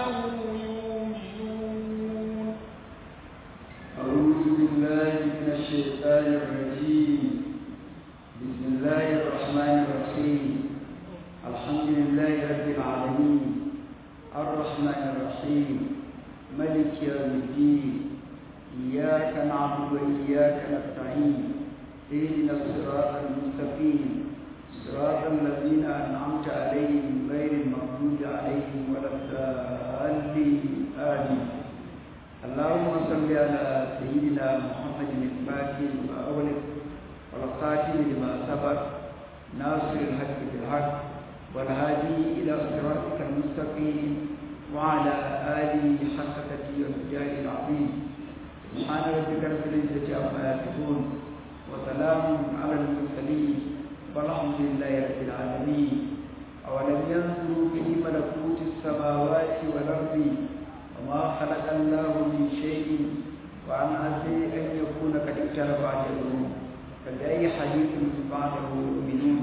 يؤمنون أعوذ بالله من الشيطان الرجيم بسم الله الرحمن الرحيم الحمد لله رب العالمين الرحمن الرحيم ملك يوم الدين إياك نعبد وإياك نستعين اهدنا الصراط المستقيم صراط الذين أنعمت عليهم غير المغضوب عليهم ولا الضالين آمين اللهم صل على سيدنا محمد الفاتح لما أغلق والخاتم لما سبق ناصر الحق بالحق والهادي إلى صراطك المستقيم وعلى آله حق تقي الرجال العظيم سبحان ربك رب العزة عما يصفون وسلام على المرسلين والحمد لله رب العالمين أولم ينظروا في ملكوت السماوات والأرض وما خلق الله من شيء وعن عسى أن يكون قد اقترب أجلهم فبأي حديث بعده يؤمنون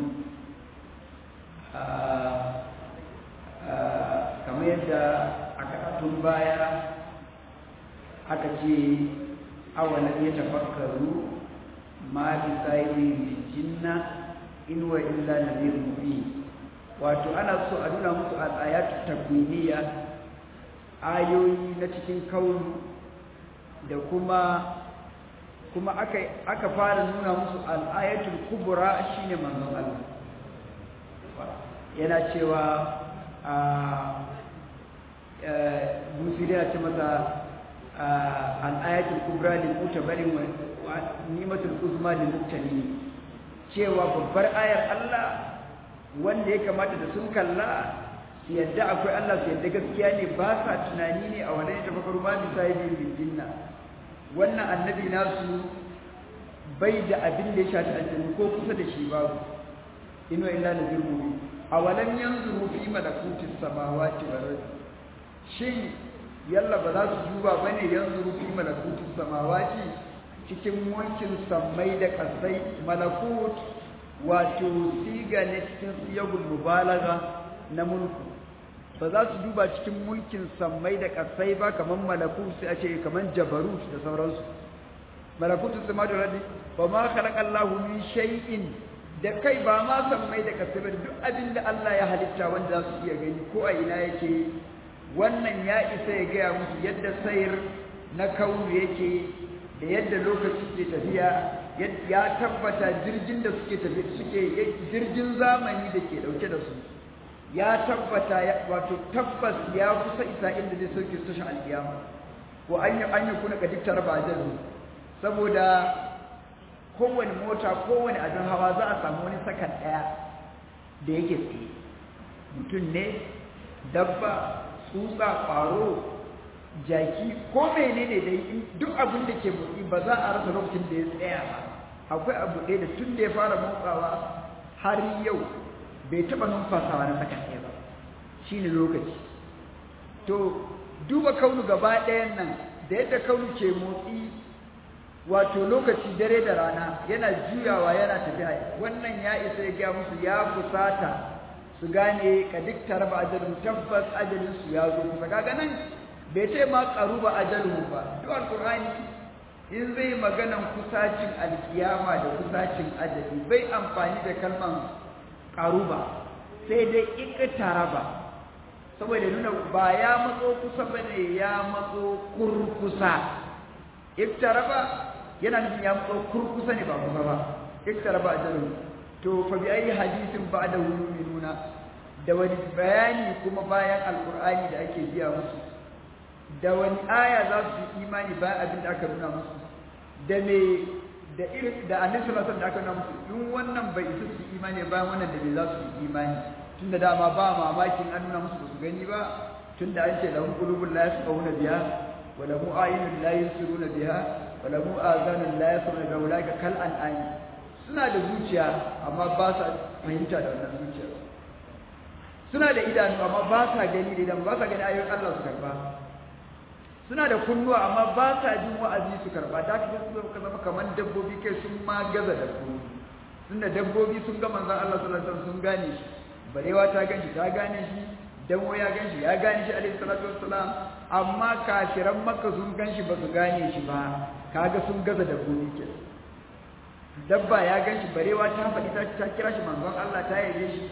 kamar yadda a karatun baya aka ce awalan ya tafakkaru ma bi tsayin jinna in wa illa nadir mubin wato ana so a nuna musu al-ayatu takwiniya ayoyi na cikin kaunu da kuma kuma aka aka fara nuna musu al-ayatul kubra shine manzon Allah yana cewa a musiri ya ce masa al-ayatul kubra lil mutabarin wa nimatul uzma lil muttaqin cewa babbar ayar Allah wanda ya kamata da sun kalla su yadda akwai Allah su yadda gaskiya ne ba sa tunani ne a wadai ta bakaru ma bisa yi bin jinna wannan annabi nasu bai da abin da ya shafi aljannu ko kusa da shi babu ino illa na zirmu a walam yanzu fi malakutis samawati wal ardi shin yalla ba za su duba bane yanzu fi malakutis samawati cikin mulkin sammai da kasai malakut wato siga ne cikin siyagul mubalaga na mulku ba za su duba cikin mulkin sammai da kasai ba kamar malakut sai a ce kamar jabarut da sauransu malakutu sama da radi ba ma khalaqallahu min shay'in da kai ba ma sammai da kasai ba duk abin da Allah ya halitta wanda za su iya gani ko a ina yake wannan ya isa ya gaya musu yadda sayar na kaunu yake da yadda lokaci ke tafiya ya tabbata jirgin da suke tafi suke jirgin zamani da ke dauke da su ya tabbata wato tabbas ya kusa isa inda zai sauke su tashin alkiyama ko an yi an yi kuna ka diktar ba jaru saboda kowane mota kowane abin hawa za a samu wani sakan daya da yake tsaye mutum ne dabba tsutsa ƙwaro jaki ko menene dai duk abin da ke motsi ba za a rasa lokacin da ya tsaya ba akwai abu ɗaya da tun da ya fara motsawa har yau bai taɓa numfasawa na sakan ɗaya ba shine lokaci to duba kaunu gaba ɗayan nan da yadda kaunu ke motsi wato lokaci dare da rana yana juyawa yana tafiya wannan ya isa ya gaya musu ya fusata su gane ka duk tarba ajalin tabbas ajalin su ya zo kusa kaga nan bai ce ma qaruba ajaluhu ba duk alqur'ani in zai maganan kusacin alkiyama da kusacin ajali bai amfani da kalman qaruba sai dai iktaraba saboda nuna ba ya matso kusa bane ya matso kurkusa iktaraba yana nufin ya matso kurkusa ne ba kusa ba iktaraba ajaluhu to fa bi ayi hadisin ba'da yu'minuna da wani bayani kuma bayan alqur'ani da ake biya musu da wani aya za su yi imani bayan abin da aka nuna musu da me da irin da annabi sallallahu alaihi wasallam da aka nuna musu in wannan bai isa su yi imani bayan wannan da me za su yi imani tunda dama ba mamakin an nuna musu ba su gani ba tunda an ce lahum qulubun la yasqawuna biha wa lahum a'yunun la yusiruna biha wa lahum azanun la yasma'una biha ulaika kal an'am suna da zuciya amma ba sa fahimta da wannan zuciya suna da idanu amma ba sa gani da idan ba sa gani ayoyin Allah su karba suna da kunnuwa amma ba sa jin wa'azi su karba da ka ka zama kamar dabbobi kai sun ma gaza dabbobi tunda dabbobi sun ga manzon Allah sallallahu alaihi wasallam sun gane shi barewa ta gani ta gane shi damo ya ganshi ya gane shi alaihi salatu wassalam amma kafiran makka sun ganshi ba su gane shi ba kaga sun gaza da gobe ke dabba ya ganshi barewa ta faɗi ta kira shi manzon Allah ta yabe shi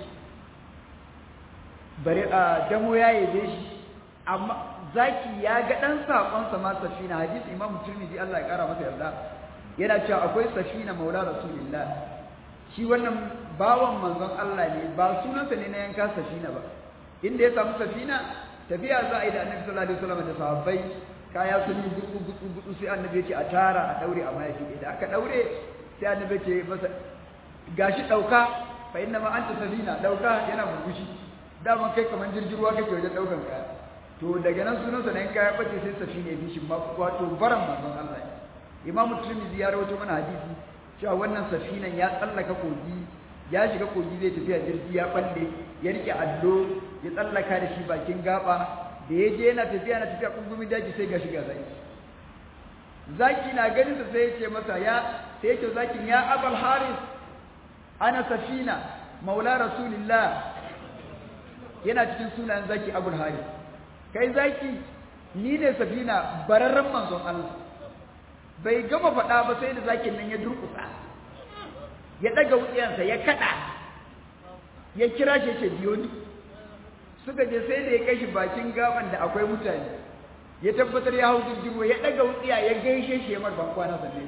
bare a damo ya yabe shi amma zaki ya ga dan sakon sa ma safina hadisi imamu tirmidhi Allah ya kara masa yarda yana cewa akwai safina maula rasulillah shi wannan bawan manzon Allah ne ba sunansa ne na yanka safina ba inda ya samu safina tafiya za a yi da annabi sallallahu alaihi wasallam da sahabbai kaya sun yi gutsu gutsu gutsu sai annabi ya ce a tara a daure a mayafi da aka daure sai annabi ya ce masa gashi dauka fa inna ma anta safina dauka yana murmushi dama kai kaman jirgin ruwa kake wajen daukan kaya to daga nan sunansa ne kaya bace sai safina ya bi shi ma wato baran manzon Allah ne Imam Tirmidhi ya rawaito mana hadisi cewa wannan safinan ya tsallaka kogi ya shiga kogi zai tafiya jirgi ya balle ya rike allo ya tsallaka da shi bakin gaba da ya je yana tafiya na tafiya kungumin daji sai ga shiga zaki zaki na ganin sa sai ya ce masa ya sai ya ce zakin ya abal haris ana safina maula rasulillah yana cikin sunayen zaki abul haris kai zaki ni ne safina bararren manzon Allah bai gama faɗa ba sai da zakin nan ya durƙusa ya ɗaga wutsiyansa ya kaɗa ya kira shi ce biyo ni suka je sai da ya kai shi bakin gaban da akwai mutane ya tabbatar ya hau jirgin ya ɗaga wutsiya ya gaishe shi ya mar ban kwana sannan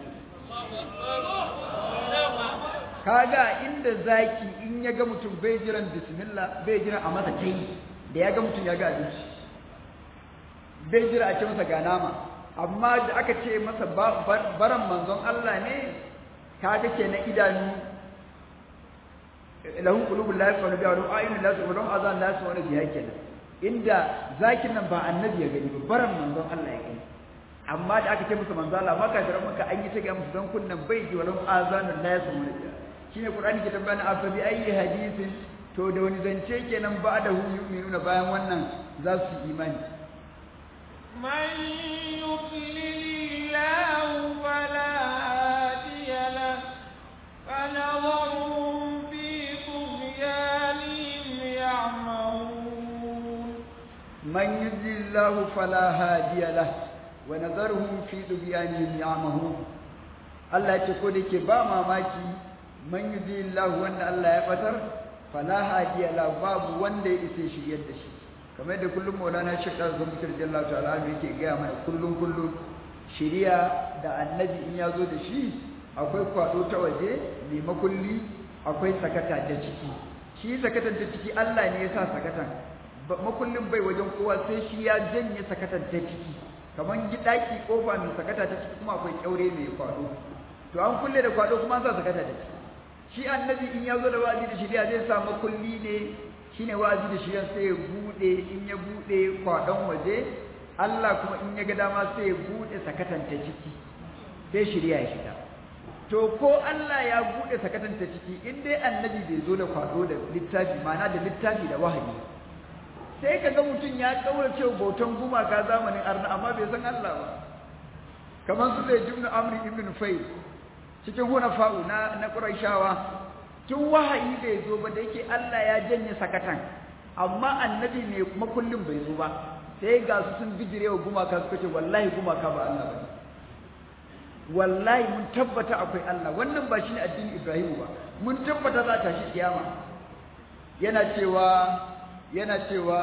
kaga inda zaki in ya ga mutum bai jiran bismillah bai jiran a masa tai da ya ga mutum ya ga abinci bai jira a ce masa ga nama amma da aka ce masa baran manzon Allah ne kaga kenan idanu lahum qulubul la yafqahuna biha wa lahum a'yunun la yabsiruna wa lahum adhanun la yasma'una biha kenan inda zakin nan ba annabi ya gani ba baran manzon Allah ya gani amma da aka ce musu manzon Allah maka da maka an yi ta ga musu dan kunnan bai ji wa lahum adhanun la yasma'una biha shine qur'ani ke tambaya afa bi ayi hadisin to da wani zance kenan ba da hu yu'minuna bayan wannan za su yi imani من يضلل الله فلا هادي له فنظرهم في طغيانهم يعمهون من يضلل الله فلا هادي له ونظرهم في طغيانهم يعمهون Allah ce ko da ke ba mamaki man yudillahu wanda Allah ya fatar fala hadiya la babu wanda ya isa shiryar da shi kamar da kullum maulana shek da zama kirjin Allah ta'ala yake gaya mana kullum kullum shiriya da annabi in ya zo da shi akwai kwado ta waje mai makulli akwai sakata ta ciki shi sakatan ta ciki Allah ne ya sa sakatan makullin bai wajen kowa sai shi ya janye sakatan ta ciki kamar gidaki kofa mai sakata ta ciki kuma akwai kyaure mai kwado to an kulle da kwado kuma an sa sakata ta ciki shi annabi in ya zo da wa'azi da shiriya zai sa makulli ne shine wa'azi da shiriya sai ya bude in ya bude kwadon waje Allah kuma in ya ga dama sai ya bude sakatan ta ciki sai shiriya ya shiga to ko Allah ya bude sakatan ta ciki in dai annabi bai zo da kwado da littafi ma'ana da littafi da wahayi sai ka ga mutum ya kaurace bautan gumaka zamanin arna amma bai san Allah ba kamar su da jumnu amri ibn fayl cikin hunafa'u na na quraishawa tun wahayi bai zo ba da yake Allah ya janye sakatan amma annabi ne makullin bai zo ba sai ga su sun bijirewa gumaka suka ce wallahi gumaka ba Allah ba wallahi mun tabbata akwai Allah wannan ba shine addinin Ibrahim ba mun tabbata za ta shi kiyama yana cewa yana cewa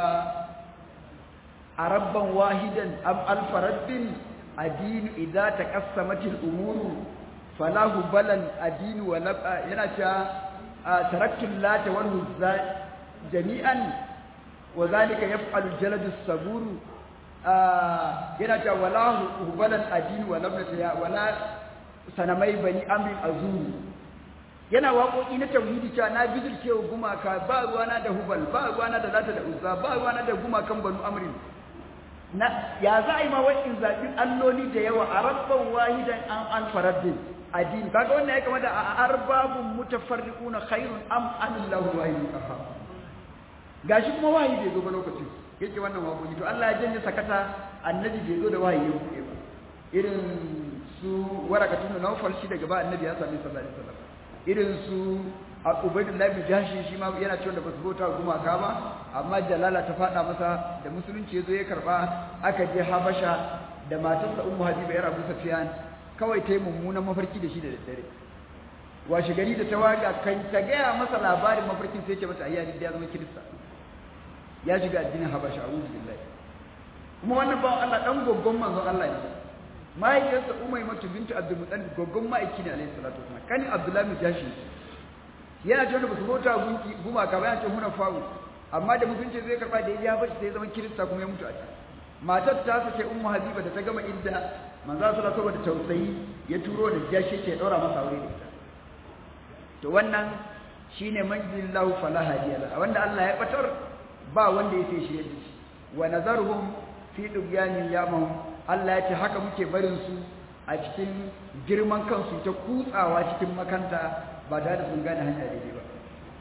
arabban wahidan am alfaraddin adinu idza taqassamatil umuru falahu balan adinu wa yana cewa taraktu lata wal huzza jami'an wa zalika yaf'alu jaladu saburu yana cewa wala hubalan adini wala mutaya wala sanamai bani amrin azuru yana waƙoƙi na tauhidi cewa na bijirce wa gumaka ba ruwana da hubal ba ruwana da lata da uzza ba ruwana da gumakan banu amrin na ya za a yi ma wa'in zaɓi alloli da yawa a rabban wahidan an an faraddin addini kaga wannan ya kama da a arbabun mutafarriquna khairun am anillahu wahidun qahhar gashi kuma wahayi bai zo ba lokacin yake wannan waƙoƙi to Allah ya janye sakata annabi bai zo da wahayi ya buɗe ba irin su warakatun nawfal shi daga ba annabi ya sami sallallahu alaihi wasallam irin su a ubaidullahi bin jashi shi ma yana cewa da basu bauta gumaka ba amma jalala ta fada masa da musulunci yazo ya karba aka je habasha da matarsa ummu habiba yar abu sufyan kawai ta yi mummunan mafarki da shi da daddare washe gari da ta waga kan ta gaya masa labarin mafarkin sai ce mata ayyani da ya zama kirista ya shiga addinin habasha a'udhu billahi kuma wannan bawan Allah dan goggon manzon Allah ne mahaifiyarsa umaymatu bintu abdul muttalib goggon ma'aiki ne alaihi salatu wasallam kani abdullahi bin jashi yana cewa ba su bauta gunki gumaka ba yana ce huna fawo amma da mutunci zai karba da ya bashi sai zama kirista kuma ya mutu a can matar ta sace ummu habiba da ta gama idda manzo sallallahu alaihi wasallam tausayi ya turo da jashi ce daura masa aure da ita to wannan shine manjillahu fala hadiya wanda Allah ya batar ba wanda ya sai shirye da shi wa nazarhum fi dubyanin yamahum Allah ya ce haka muke barin su a cikin girman kansu ta kutsawa cikin makanta ba tare da sun gane hanya daidai ba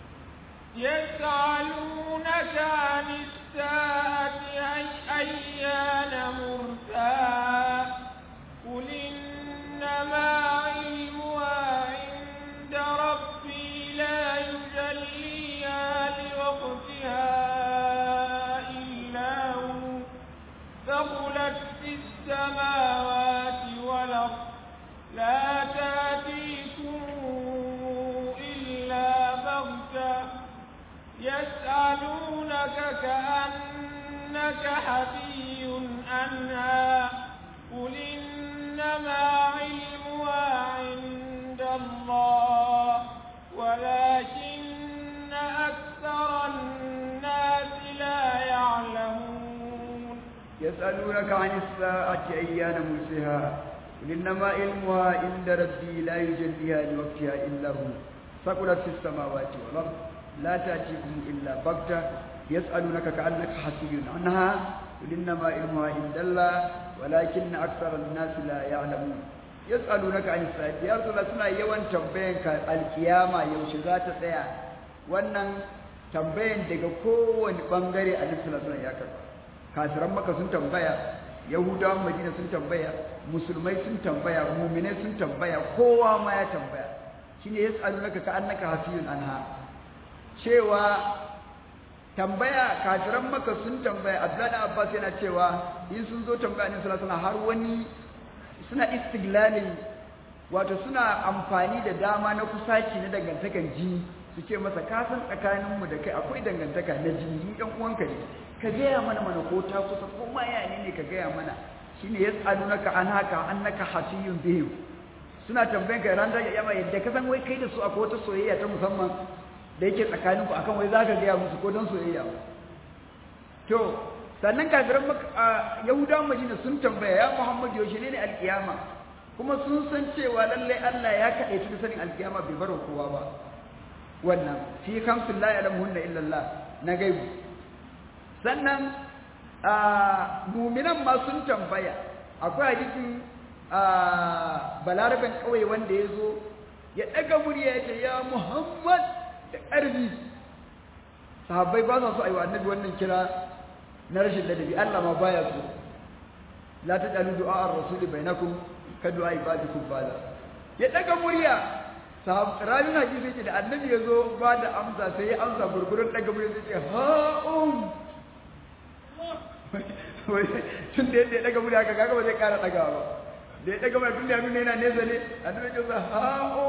يسألونك عن الساعة أيان مرساها قل إنما علمها عند ربي لا يجليها لوقتها إلا هو ثقلت في السماوات والأرض لا تأتيكم إلا بغتة يسألونك كأنك حفي عنها قل إنما علمها عند الله ولكن أكثر الناس لا يعلمون يسألونك عن الساعة أيان مرسها قل إنما علمها عند ربي لا يجليها لوقتها إلا هو ثقلت في السماوات والأرض لا تأتيكم إلا بغتة يسألونك كأنك حسي عنها قل إنما علمها عند الله ولكن أكثر الناس لا يعلمون يسألونك عن الساعة يا رسول الله سنة يوان تنبينك القيامة يوشغات سيا wannan tambayan daga kowane bangare a nufin suna ya karba kafiran maka sun tambaya yahudawan madina sun tambaya musulmai sun tambaya muminai sun tambaya kowa ma ya tambaya shine yas'alunaka ka annaka hafiyun anha cewa tambaya kafiran maka sun tambaya abdullahi abbas yana cewa in sun zo tambaya ne sallallahu alaihi har wani suna istiglalin wato suna amfani da dama na kusaci na dangantakan jini su ce masa ka san tsakaninmu da kai akwai dangantaka na jini mu ɗan uwanka ne ka gaya mana mana ko ta kusa ko ma ya ne ne ka gaya mana shine yas'alunaka an haka annaka hasiyun bihim suna tambayan ka ran da yamma yadda ka san wai kai da su akwai wata soyayya ta musamman da yake tsakanin ku akan wai zaka gaya musu ko don soyayya to sannan kafiran yahudawan madina sun tambaya ya muhammad yaushe ne ne alkiyama kuma sun san cewa lalle Allah ya kaɗe da sanin alkiyama bai bar kowa ba wannan fi kamsin la ya'lamuhunna illa Allah na gaibu sannan muminan ma sun tambaya akwai hadisin balaraben kawai wanda ya zo ya ɗaga murya ya ce ya muhammad da ƙarfi sahabbai ba sa so a yi wa annabi wannan kira na rashin ladabi allah ma baya so la ta ɗalu du'a ar rasuli bainakum ka du'a ibadikum bala ya ɗaga murya rabin hadisi ce da annabi ya zo ba da amsa sai ya amsa gurgurun ɗaga murya sai ce ha'um tun da yadda ya daga murya ka kaga ba zai kara daga ba da ya daga murya tun da ya nuna yana nesa ne a nuna kinsa ha'o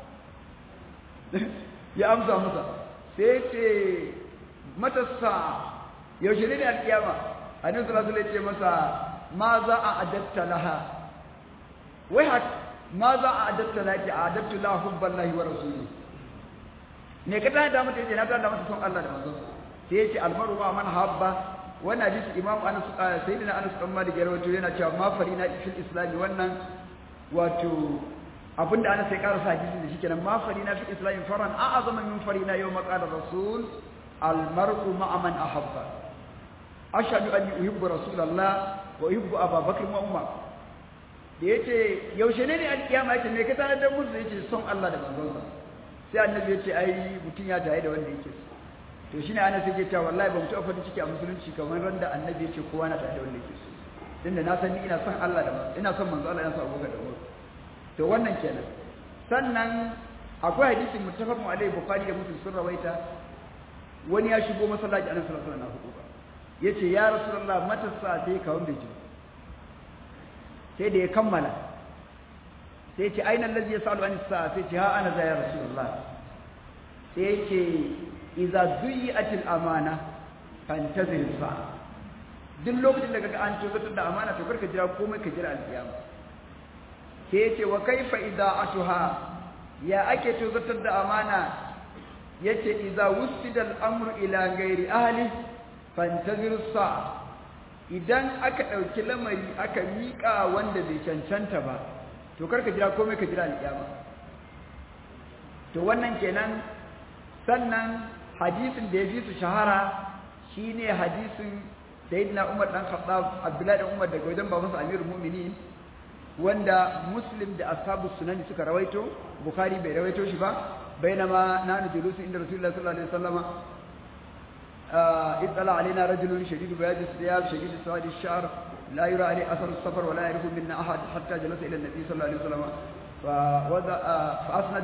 ya amsa masa sai ce matasa yaushe ne ne alkiyama a nan salatu ce masa ma za a adatta laha wai ha ma za a adatta laha ki a adatta laha hubban lahi wa rasuli ne ka tana da mata yace na tana da mata son Allah da manzon sai yace almaru ma man habba wannan hadisi imam anas sayyidina anas dan malik ya rawaito yana cewa ma farina fil islam wannan wato abinda anas sai karasa hadisi da shikenan ma farina fil islam faran a'azama min farina yawm qala rasul al mar'u ma'a man ahabba ashhadu anni uhibbu rasulullah wa uhibbu ababakr wa umar da yace yaushe ne ne alkiyama yace me ka tana da musu yace son Allah da manzon sa sai annabi yace ai mutun ya tayi da wanda yake so to shi ne ana sai cewa wallahi ban taɓa farin ciki a musulunci kamar ran da annabi ya ce kowa na tare da wanda yake so din da na san ni ina son Allah da ina son manzo Allah ina son Abubakar da Umar to wannan kenan sannan akwai hadisin muttafaqun alaihi bukhari da muslim sun rawaita wani ya shigo masallaci annabi sallallahu alaihi wasallam na hudu yace ya rasulullah mata sa sai ka wanda ji sai da ya kammala sai ce aina allazi yasalu an sa sai ce ha ana za ya rasulullah sai yace idza duyi'atil amana fantazir sa duk lokacin da kaga an tozartar da amana to karka jira komai ka jira alkiyama sai yace wa kaifa ida'atuha ya ake tozartar da amana yace idza wusida al-amru ila ghairi ahli fantazir sa idan aka dauki lamari aka mika wanda bai cancanta ba to karka jira komai ka jira alƙiyama to wannan kenan sannan hadisin da ya fi su shahara shine hadisin sayyidina Umar dan Khattab Abdullah dan Umar daga wajen babansa Amirul Mu'minin wanda Muslim da ashabu sunani suka rawaito Bukhari bai rawaito shi ba bainama nanu julusu inda Rasulullah sallallahu alaihi wasallama اطلع علينا رجل شديد بياض الثياب شديد سواد الشعر لا يرى عليه اثر السفر ولا يعرف منا احد حتى جلس الى النبي صلى الله عليه وسلم فوضع فاسند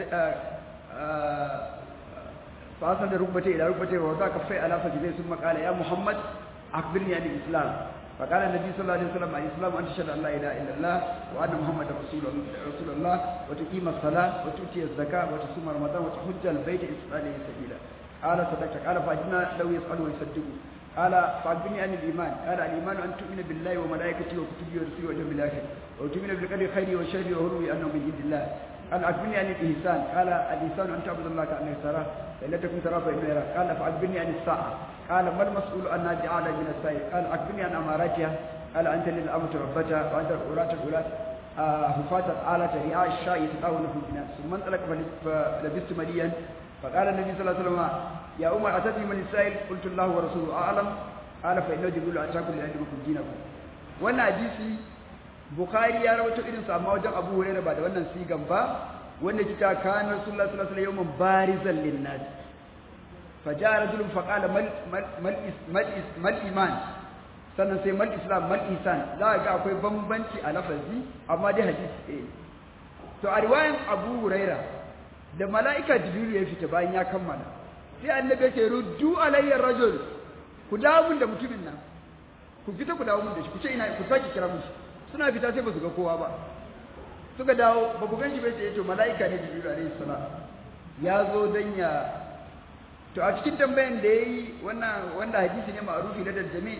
فاسند ركبتيه الى ركبتيه ووضع كفيه على فخذيه ثم قال يا محمد اخبرني عن الاسلام فقال النبي صلى الله عليه وسلم الاسلام ان تشهد ان لا اله الا الله وان محمدا رسول رسول الله وتقيم الصلاه وتؤتي الزكاه وتصوم رمضان وتحج البيت اسرائيل سبيلا قال صدقت قال فاجنا لو يسأل ويصدقوا قال فأخبرني عن الإيمان قال الإيمان أن تؤمن بالله وملائكته وكتبه ورسله واليوم الآخر وتؤمن بالقدر خيره وشره وهروه أنه من عند الله قال أخبرني عن الإحسان قال الإحسان أن تعبد الله كأنك تراه فإن لم تكن تراه فإنه يراك قال فأخبرني عن الساعة قال ما المسؤول عنها بأعلى من السائل قال أخبرني عن أماراتها قال أنت للأمة ربتها وأنت الأولاة الأولاة هفاة الآلة رعاء الشاء يتطاول في الناس ثم انطلق فلبست مليا فقال النبي صلى الله عليه وسلم يا أمر أتتني من السائل قلت الله ورسوله أعلم قال فإنه جبريل أتاكم لأعلمكم دينكم wannan hadisi bukhari ya rawaito irin sa amma wajen abu hurairah ba da wannan sigan ba wanda kita kana rasulullah sallallahu alaihi wasallam barizan linnas faja'a rajulun faqala mal mal mal iman sannan sai mal islam mal ihsan za ga akwai bambanci a lafazi amma dai hadisi ɗaya to a riwayan abu hurairah da mala'ika jibril ya fita bayan ya kammala sai annabi ya ce ruddu alayya rajul ku dawo mun da mutumin nan ku fita ku dawo mun da shi ku ce ina ku saki kira mun shi suna fita sai ba su ga kowa ba suka dawo ba ku ganshi bai ce to mala'ika ne jibril alayhi salam ya zo dan ya to a cikin tambayan da yayi wannan wanda hadisi ne ma'rufi na daljami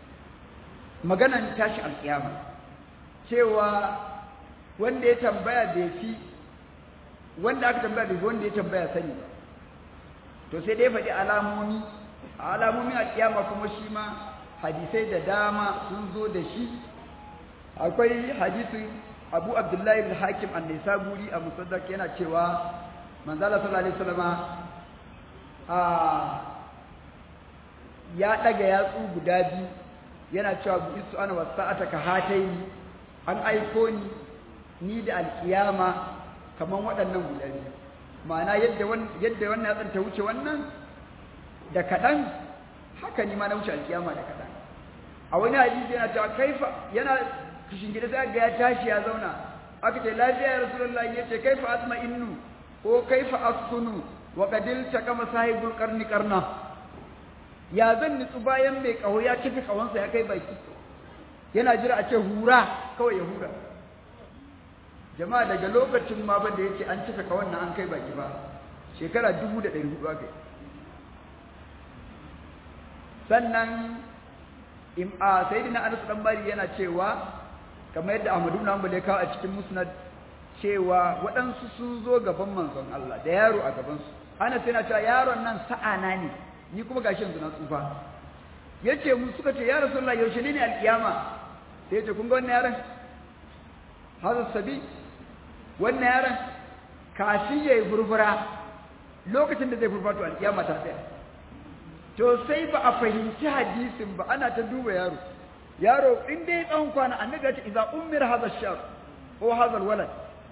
maganan tashi alkiyama cewa wanda ya tambaya bai fi wanda aka tambaya bai wanda ya tambaya sani ba to sai dai faɗi alamomi a alamomi a kiyama kuma shi ma hadisai da dama sun zo da shi akwai hadisin abu abdullahi al-hakim an-nisaburi a musaddaq yana cewa manzala sallallahu alaihi wasallama a ya daga yatsu guda biyu yana cewa bu isu ana wasa'ata ka hatayi an aiko ni ni da alkiyama kaman waɗannan guda biyu ma'ana yadda yadda wannan yatsan ta wuce wannan da kaɗan haka ni ma na wuce alkiyama da kaɗan a wani hadisi yana cewa kaifa yana kishin gida sai ga ya tashi ya zauna aka ce lafiya ya rasulullahi yace kaifa asma innu ko kaifa askunu wa qadil taqama sahibul qarni qarna ya zan nitsu bayan mai kaho ya kifi kawonsa ya kai baki yana jira a ce hura kawai ya hura jama'a daga lokacin ma ban da yake an cika kawon nan an kai baki ba shekara dubu da ɗari hudu aka yi sannan a sayidina anas dan bari yana cewa kamar yadda ahmadu ibn hanbal ya kawo a cikin musnad cewa waɗansu sun zo gaban manzon Allah da yaro a gaban su anas yana cewa yaron nan sa'ana ne ni kuma gashi yanzu na tsufa yace mu suka ce ya rasulullah yaushe ne alkiyama sai yace kun ga wannan yaron hazar sabi wannan yaron kafin yayi burbura lokacin da zai furfato alkiyama ta tsaya to sai ba a fahimci hadisin ba ana ta duba yaro yaro in dai tsawon kwana annabi ya ce idza ummir hadha ash-shar ko hadha al-walad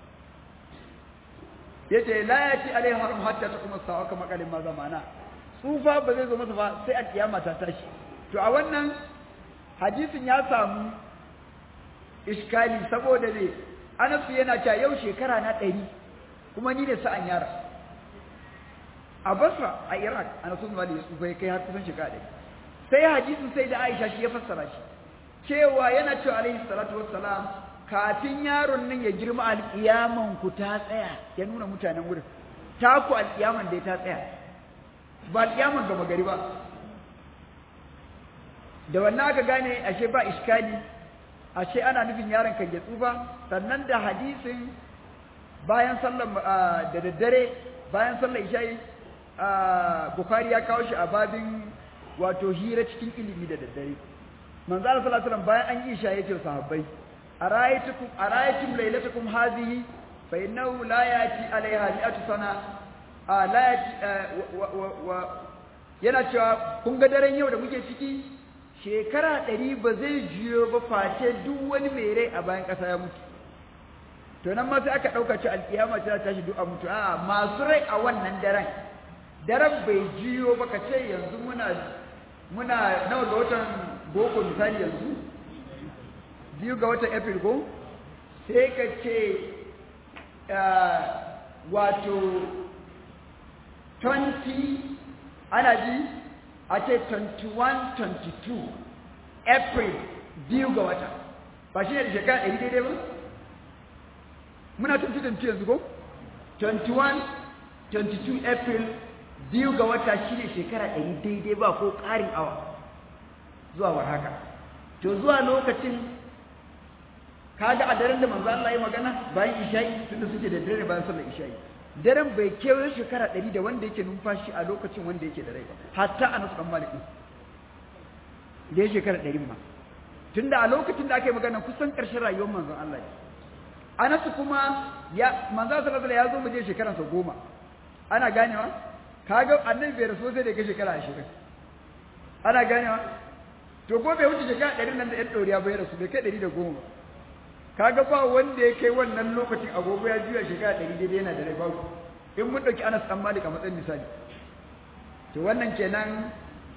yace la yati alaihi haram hatta taqum as-sa'a kama qalin ma zamana tsufa ba zai zo masa ba sai alkiyama ta tashi to a wannan hadisin ya samu iskali saboda ne Anas yana cewa yau shekara na ɗari kuma ni ne sa'an yara a basra a iraq a nasu mali ya tsufa ya kai har kusan shekara ɗaya sai hadisin sai da aisha shi ya fassara shi cewa yana cewa alaihi salatu wassalam kafin yaron nan ya girma alƙiyaman ku ta tsaya ya nuna mutanen wurin taku alƙiyaman dai ta tsaya ba alƙiyaman gama gari ba da wannan aka gane ashe ba iskali ashe ana nufin yaron kan ya tsufa sannan da hadisin bayan sallar da daddare bayan sallar isha'i Bukhari ya kawo shi a babin wato hira cikin ilimi da daddare manzo Allah sallallahu alaihi wasallam bayan an yi isha yace sahabbai arayatukum araytum laylatakum hadhihi fa innahu la yati alaiha mi'atu sana la yati wa yana cewa kun ga daren yau da muke ciki shekara ɗari ba zai jiyo ba face duk wani mai rai a bayan ƙasa ya mutu to nan ma sai aka ɗauka ci alƙiyama ta tashi duk a mutu a masu rai a wannan daren daren bai jiyo ba ka ce yanzu muna muna nawa ga watan boko misali yanzu biyu ga watan april ko sai ka ce wato 20 ana ji a ce 21-22 april biyu ga wata ba shi ne da shekara ɗari daidai ba muna 2022 yanzu ko 21-22 april biyu ga wata shi ne shekara ɗari daidai ba ko ƙarin awa zuwa war haka to zuwa lokacin kaga a daren da manzo Allah ya magana bayan isha'i tunda suke da dare bayan sallar isha'i daren bai kewaye shekara ɗari da wanda yake numfashi a lokacin wanda yake da rai ba hatta a nasu ɗan malik da ya shekara ɗari ma tunda a lokacin da aka yi magana kusan ƙarshen rayuwar manzon Allah ne anasu kuma ya manzo sallallahu alaihi ya zo mu je shekaran sa goma ana ganewa kaga annabi bai rasu sai da ga shekara 20 ana ganewa to ko bai wuce shekara 100 nan da yan doriya bai rasu bai kai 110 ba kaga ba wanda ya kai wannan lokacin agogo ya juya shekara 100 daidai yana da rai babu in mun dauki Anas dan Malik a matsayin misali to wannan kenan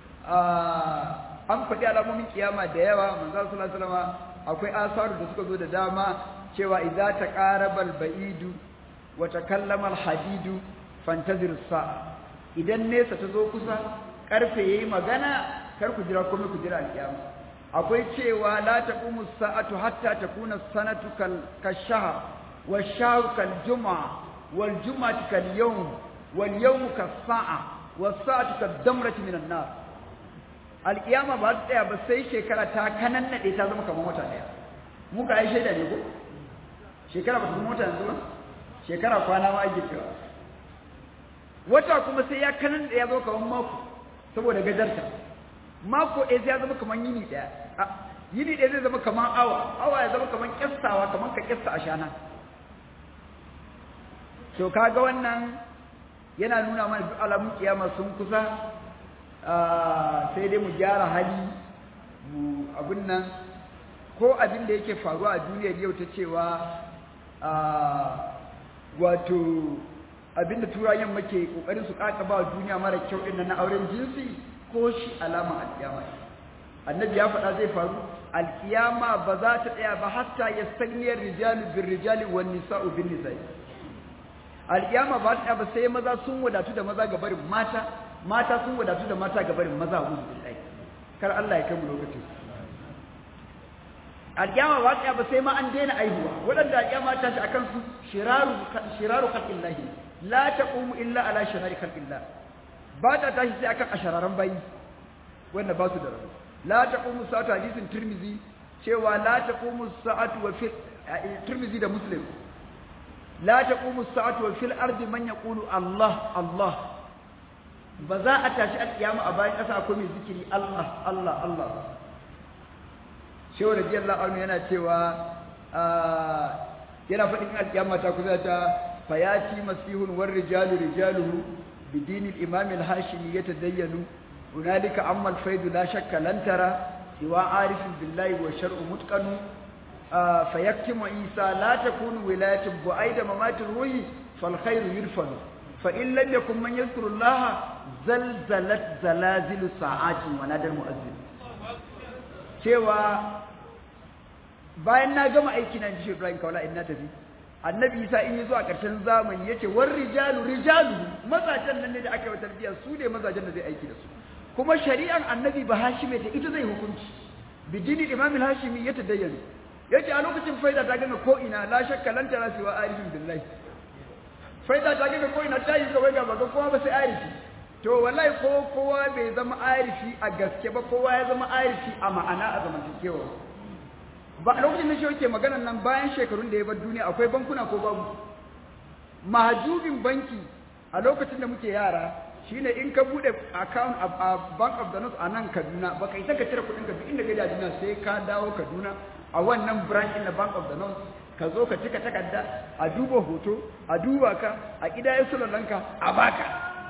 an faɗi alamomin kiyama da yawa manzo sallallahu alaihi wasallam akwai asaru da suka zo da dama cewa idza taqaraba al-ba'idu wa takallama al-hadidu fantazir sa'a idan nesa ta zo kusa karfe yayi magana kar ku jira komai ku jira al-kiyama akwai cewa la taqumu as-sa'atu hatta takuna as-sanatu kal kashahr wash-shahru kal-jum'a wal-jum'atu kal-yawm wal-yawmu kas-sa'a was-sa'atu kad-damrati min an-nar al-kiyama ba ta tsaya ba sai shekara ta kanannade ta zama kamar wata daya muka ai shaida ne ko shekara ba su mota yanzu ba shekara kwana ma ake cewa wata kuma sai ya kanan da ya zo kamar mako saboda gajarta mako ɗaya ya zama kamar yini ɗaya yini ɗaya zai zama kamar awa awa ya zama kamar kyastawa kamar ka kyasta a shana to kaga wannan yana nuna mana duk alamun kiyama sun kusa sai dai mu gyara hali mu abin nan ko abin da yake faruwa a duniyar yau ta cewa wato abin da turayen muke kokarin su kaka ba duniya mara kyau din na auren jinsi ko shi alama alkiyama annabi ya faɗa zai faru alkiyama ba za ta tsaya ba hatta yastaniyar rijalu bir rijali wan nisa'u bin nisa'i alkiyama ba ta ba sai maza sun wadatu da maza gabarin mata mata sun wadatu da mata gabarin maza uzu billahi kar Allah ya kai mu lokacin alƙiyama ba ta ba sai ma an daina aihuwa waɗanda alƙiyama ta shi akan su shiraru shiraru khalqillahi la taqumu illa ala shirari khalqillah ba ta tashi sai akan ashararan bayi wanda ba su da rabu la taqumu sa'atu hadisin tirmizi cewa la taqumu sa'atu wa fil tirmizi da muslim la taqumu sa'atu wa fil ardi man yaqulu Allah Allah ba za a tashi alƙiyama a bayan ƙasa akwai mai zikiri Allah Allah Allah shehu radiyallahu anhu yana cewa yana faɗin alƙiyama ta kusa ta fayati masihun war rijalu rijaluhu bidin al-imam al-hashimi yatadayyanu hunalika amma al-faidu la shakka lan tara siwa arifin billahi wa shar'u mutqanu fayaktimu isa la takunu wilayatu bu'aida mamatir ruhi fal khairu yurfanu fa in lam yakun man yadhkuru allaha zalzalat zalazilu sa'atin wa nadal mu'azzin cewa bayan na gama aiki na ji Ibrahim Kaula in na tafi annabi isa in yi zuwa ƙarshen zamani yace war rijalu rijalu mazajen nan ne da aka yi tarbiyya su ne mazajen da zai aiki da su kuma shari'ar annabi ba hashime da ita zai hukunci bidini imam al-hashimi ya tadayyana yace a lokacin faida ta gama ko ina la shakka lan tara siwa arifin billahi faida ta gama ko ina ta yi kawai ga baga kowa ba sai arifi to wallahi ko kowa bai zama arifi a gaske ba kowa ya zama arifi a ma'ana a zamantakewa ba a lokacin da shi yake magana nan bayan shekarun da ya bar duniya akwai bankuna ko babu mahajubin banki a lokacin da muke yara shine in ka bude account a bank of the north a nan kaduna baka isa ka cire kudin ka duk inda ka je a duniya sai ka dawo kaduna a wannan branch na bank of the north ka zo ka cika takarda a duba hoto a duba ka a kidayen sulalanka a baka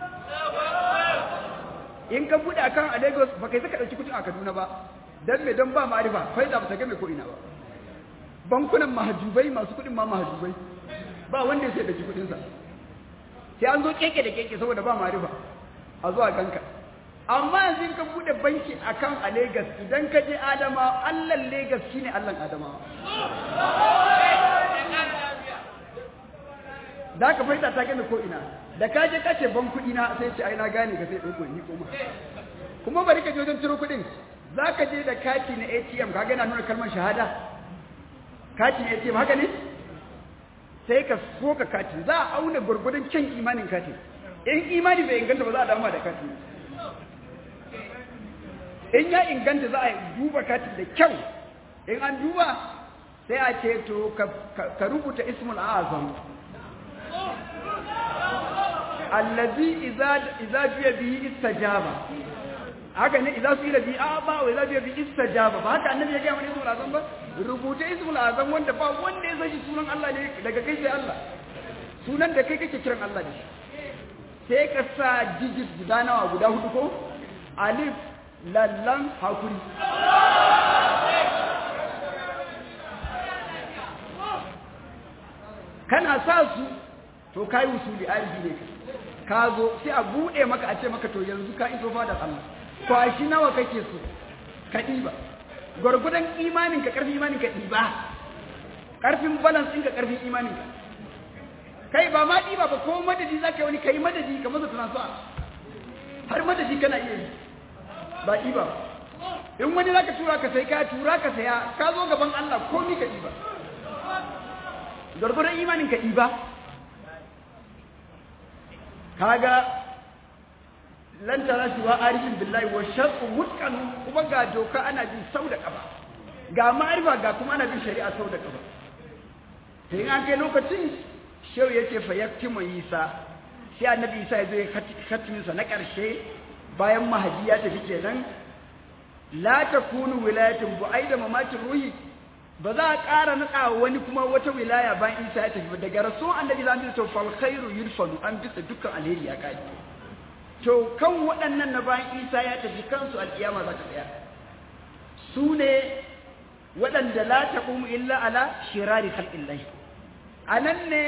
in ka bude account a lagos baka isa ka dauki kudin a kaduna ba dan me don ba ma'arifa faida ba ta game ko ina ba bankunan mahajubai masu kudin ma mahajubai ba wanda ya sai da kudin sa sai an zo keke da keke saboda ba ma'arifa a zuwa ganka amma yanzu in ka bude banki akan a Lagos idan ka je Adama Allah Lagos shine Allah Adama da ka faida ta game ko ina da ka je kace ban kudi na sai ce ai na gane ka sai dauko ni kuma kuma bari ka je wajen ciro kudin za ka je da kati na ATM ka gana nuna kalmar shahada kati na ATM haka ne sai ka soka kati za a auna gwargwadon kyan imanin kati in imani bai inganta ba za a dama da kati in ya inganta za a duba kati da kyau in an duba sai a ce to ka rubuta ismul azam allazi idza biya bihi istajaba haka ne idan su yi rabi a ba wa idan bi istajaba ba haka annabi ya ga mana ismul azam ba rubuta ismul azam wanda ba wanda ya san sunan Allah ne daga kai sai Allah sunan da kai kake kiran Allah da shi sai ka sa digit guda nawa guda hudu ko alif lallan hakuri kana sa su to kai usuli arifi ne ka zo sai a bude maka a ce maka to yanzu ka iso fadar Allah kwashi nawa kake so ka ɗiba gwargwadon imaninka ƙarfin imaninka ɗiba ƙarfin balance ɗinka ƙarfin imaninka kai ba ma ɗiba ba ko madadi za ka yi wani kai madadi ka masa transfer har madadi kana iya yi ba ɗiba ba in wani za ka tura ka sai ka tura ka saya ka zo gaban Allah komi ka ɗiba gwargwadon imaninka ɗiba kaga lan tara shi wa arifin billahi wa shar'u mutqan kuma ga doka ana bin sau da kafa ga ma'arifa ga kuma ana bin shari'a sau da kafa sai an kai lokacin shehu yace fa yaktimu isa sai annabi isa ya zo ya katimin sa na karshe bayan mahadi ya tafi kenan la takunu wilayatin bu aida mamakin ruhi ba za a ƙara naɗa wani kuma wata wilaya bayan isa ya tafi daga rasuwan annabi za mu to fal khairu yurfanu an bisa dukkan alheri ya kai to kan waɗannan na bayan isa ya tafi kansu alƙiyama za ta tsaya su ne waɗanda la taqumu illa ala shirari khalqillahi anan ne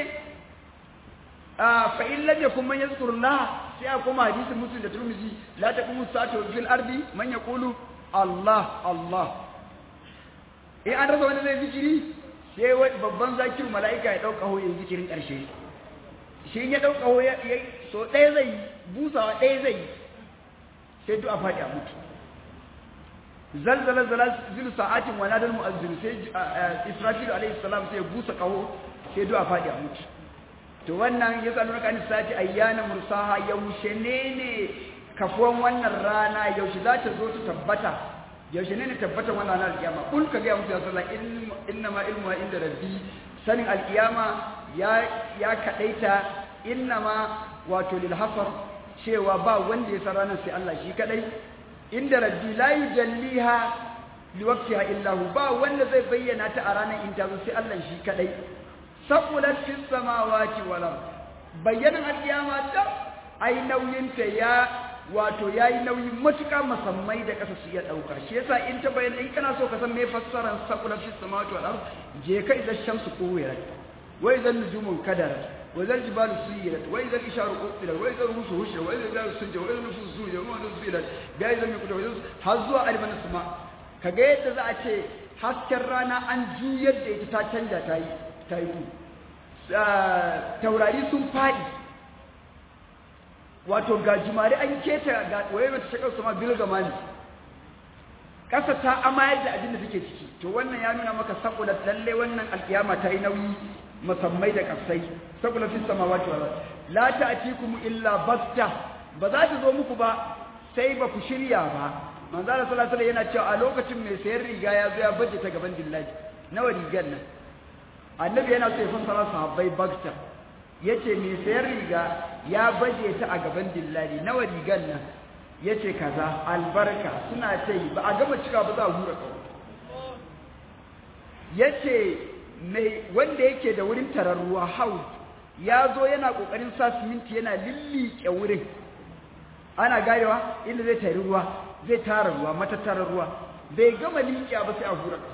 fa in lam yakun man yazkurullah sai a koma hadisin muslim da turmizi la taqumu sa'atu fil ardi man yaqulu allah allah in an rasa wani zai zikiri sai babban zakiru mala'ika ya ɗauka ho yin zikirin ƙarshe shi ya ɗauka ho ya so ɗaya zai busawa ɗaya zai sai duk a faɗi a mutu zalzala zala zilu sa'atin wa nadal mu'azzin sai israfil alaihi salam sai ya busa kaho sai duk a faɗi a mutu to wannan ya tsalo kan sati ayyana mursaha yaushe ne ne kafuwan wannan rana yaushe za ta zo ta tabbata yaushe ne ne tabbata wannan ranar alkiyama kul ka ga musu ya sallah inna ma ilmu inda rabbi sanin alkiyama ya ya kadaita inna ma wato lil hasar cewa ba wanda ya san ranar sai Allah shi kadai inda rabbi la yujalliha liwaqtiha illa hu ba wanda zai bayyana ta a ranar in ta zo sai Allah shi kadai saqulat fis samawati wal ard bayyanan alkiyama ta ai nauyin ta ya wato yayi nauyi matuƙa musammai da ƙasa su iya ɗauka shi yasa in ta bayyana in kana so ka san me fassarar saqulat fis samawati wal ard je ka idan shamsu kuwirat wa idan nujumun kadarat وإذا الجبال سيرت وإذا الإشار قتلت وإذا الرموس هشرت وإذا الجبال سجت وإذا النفوس زوجت وما نزلت جائزة من كتب هزوا ألف السماء كجيت ذا أشي hasken rana an juyar da ita ta canja ta yi ta yi taurari sun faɗi wato ga jimare an keta ga waye mata shakar sama bilgamani ƙasa ta amayar da abin da take ciki to wannan ya nuna maka saboda lalle wannan alkiyama ta yi nauyi musammai da kasai saboda fi samawati wal la ta'tikum illa batta ba za ta zo muku ba sai ba ku shirya ba manzo Allah sallallahu alaihi yana cewa a lokacin mai sayar riga ya zo ya baje ta gaban dillaji nawa rigar nan annabi yana so ya fassara sahabbai bakta yace mai sayar riga ya baje ta a gaban dillaji nawa rigar nan yace kaza albarka suna ce ba a gama cika ba za a hura kawo yace mai wanda yake da wurin tarar ruwa haud ya zo yana kokarin sa siminti yana lillike wurin ana garewa inda zai tari ruwa zai tara ruwa matattarar ruwa bai gama liƙiya ba sai a hura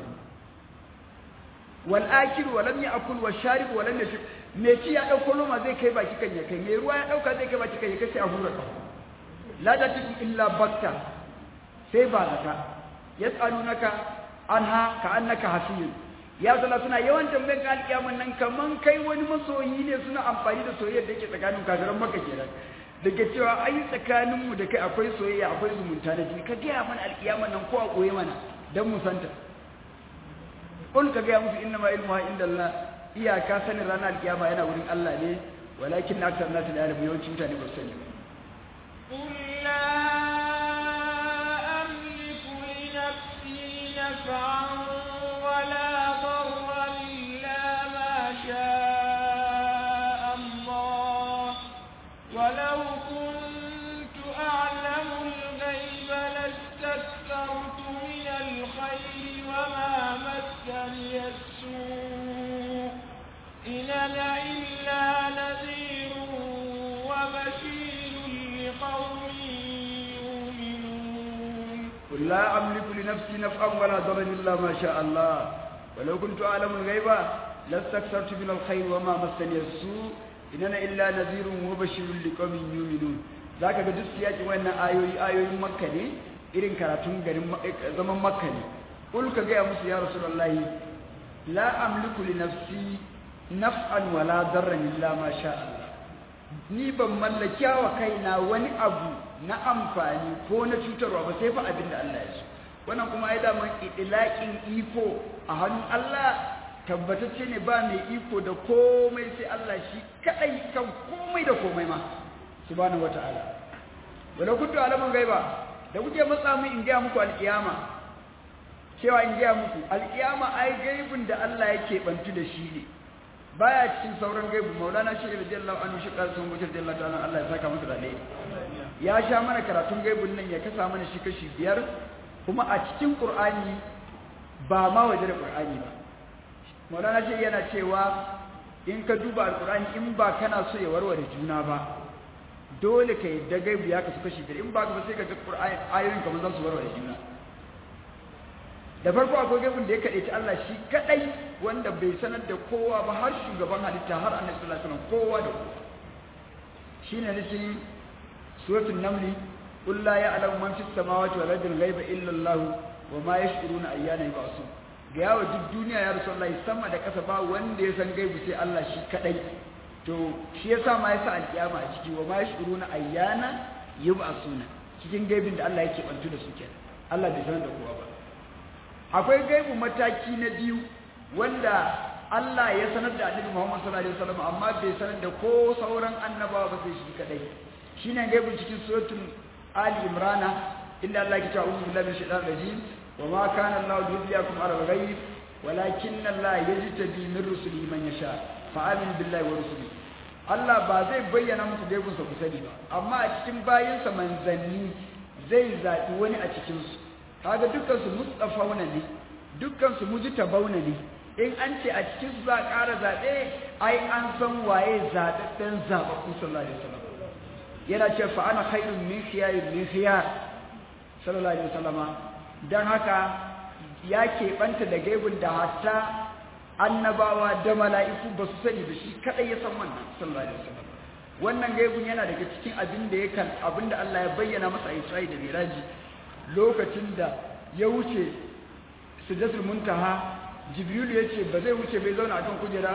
wal akil wa lam ya'kul wa sharib wa lam yashib me ci ya dauko loma zai kai baki kan ya kai me ruwa ya dauka zai kai baki kan ya kai sai a hura la tatikum illa bakta sai ba zaka yas'alunaka anha ka annaka hasiyun ya zala suna yawan tambayan ka alƙiyaman nan kaman kai wani masoyi ne suna amfani da soyayyar da yake tsakanin kafiran maka kenan daga cewa ai tsakaninmu da kai akwai soyayya akwai zumunta da jini ka gaya mana alƙiyaman nan ko a koye mana don mu santa kul ka gaya musu inna ma ilmu inda Allah iyaka sanin ranar alƙiyama yana wurin Allah ne walakin na aksar nasu da yalamu yawancin mutane ba su sani ba قل لا أملك لنفسي نفعا ولا ضرا إلا ما شاء الله ولو كنت أعلم الغيب لاستكثرت من الخير وما مسني السوء إن أنا إلا نذير وبشير لقوم يؤمنون قل لا أملك لنفسي نفعا ولا ضرا إلا ما شاء الله ولو كنت أعلم الغيب لاستكثرت من الخير وما مسني السوء إن أنا إلا نذير وبشير لقوم يؤمنون ذاك ga duk siyakin wannan ayoyi ayoyin makka ne irin karatun garin zaman makka ne kul ka ga musu ya rasulullahi la amliku li nafsi naf'an wala darran illa ma sha Allah ni ban mallaki wa kaina wani abu na amfani ko na cutarwa ba sai fa abin da Allah ya so wannan kuma ai da mun idlaqin iko a hannun Allah tabbatacce ne ba mai iko da komai sai Allah shi kadai kan komai da komai ma subhanahu wataala wala kuntu alaman gaiba da kuke matsa mu in ga muku alkiyama cewa in ga muku alkiyama ai gaibin da Allah yake bantu da shi ne baya cikin sauran gaibu maulana shi radiyallahu anhu shi karsun wuce radiyallahu ta'ala Allah ya saka masa da alheri ya sha mana karatun gaibun nan ya kasa mana shi kashi biyar kuma a cikin qur'ani ba ma waje da qur'ani ba maulana shi yana cewa in ka duba alqur'ani in ba kana so ya warware juna ba dole ka yadda gaibu ya kasu kashi biyar in ba ka ba sai ka ga qur'ani ayoyin kamar za su warware juna da farko akwai gaibin da ya kaɗe ta Allah shi kaɗai wanda bai sanar da kowa ba har shugaban halitta har annabi sallallahu alaihi wasallam kowa da kowa shine nake suratul naml qul la ya'lamu man fis samawati wal ardi ghaiba illa Allah wa ma yash'uruna ayyana yub'asun ga yawa duk duniya ya rasulullahi sama da ƙasa ba wanda ya san gaibu sai Allah shi kaɗai to shi yasa ma yasa alkiyama a ciki wa ma yash'uruna ayyana yub'asuna cikin gaibin da Allah yake bantu da su kenan Allah bai sanar da kowa ba akwai gaibu mataki na biyu wanda Allah ya sanar da Annabi Muhammad sallallahu alaihi wasallam amma bai sanar da ko sauran annabawa ba sai shi kadai shine gaibu cikin suratul Ali Imran inda Allah ya ce a'udhu billahi minash shaitanir rajim wa ma kana Allah yubiyakum ala al-ghaib walakin Allah yajtabi min rusulihi man yasha fa amin billahi wa rusulihi Allah ba zai bayyana muku gaibun sa ku sani ba amma a cikin bayinsa manzanni zai zaɓi wani a cikin su kaga dukkan su mustafauna ne dukkan su mujtabauna ne in an ce a cikin su za a ƙara zaɓe ai an san waye zaɓaɓɓen zaɓaɓɓu sallallahu alaihi wasallam yana ce fa ana khairun min khiyarin min khiyar sallallahu alaihi wasallam dan haka ya keɓanta da gaibun da hatta annabawa da mala'iku ba su sani ba shi kadai ya san wannan sallallahu alaihi wasallam wannan gaibun yana daga cikin abin da yakan abin da Allah ya bayyana masa a Isra'i da Miraji lokacin da ya wuce Sidratul Muntaha Jibril ya ce ba zai wuce bai zauna akan kujera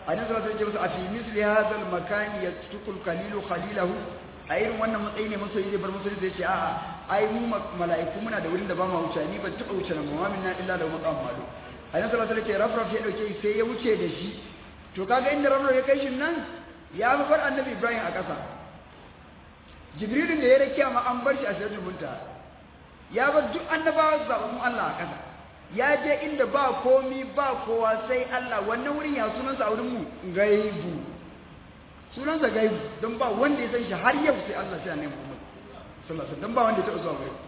annabi sallallahu alaihi wasallam a fi misli hadha al makan yatruku al qalilu khalilahu a irin wannan matsayi ne masoyi zai bar masoyi zai ce a'a ai mu mala'iku muna da wurin da ba mu wuce ni ban taɓa wuce nan ba min na illa da maqam malu annabi sallallahu alaihi wasallam rafraf ya dauke sai ya wuce da shi to kaga inda rafraf ya kai shi nan ya fi bar annabi ibrahim a ƙasa jibrilun da ya rakiya ma an bar shi a sirrin munta ya bar duk annabawa zaɓaɓɓun allah a ƙasa ya je inda ba komi ba kowa sai allah wannan wurin ya sunansa a wurin mu gaibu sunansa gaibu don ba wanda ya san shi har yau sai allah sai annabi muhammad sallallahu alaihi wasallam don ba wanda ya taɓa zuwa gaibu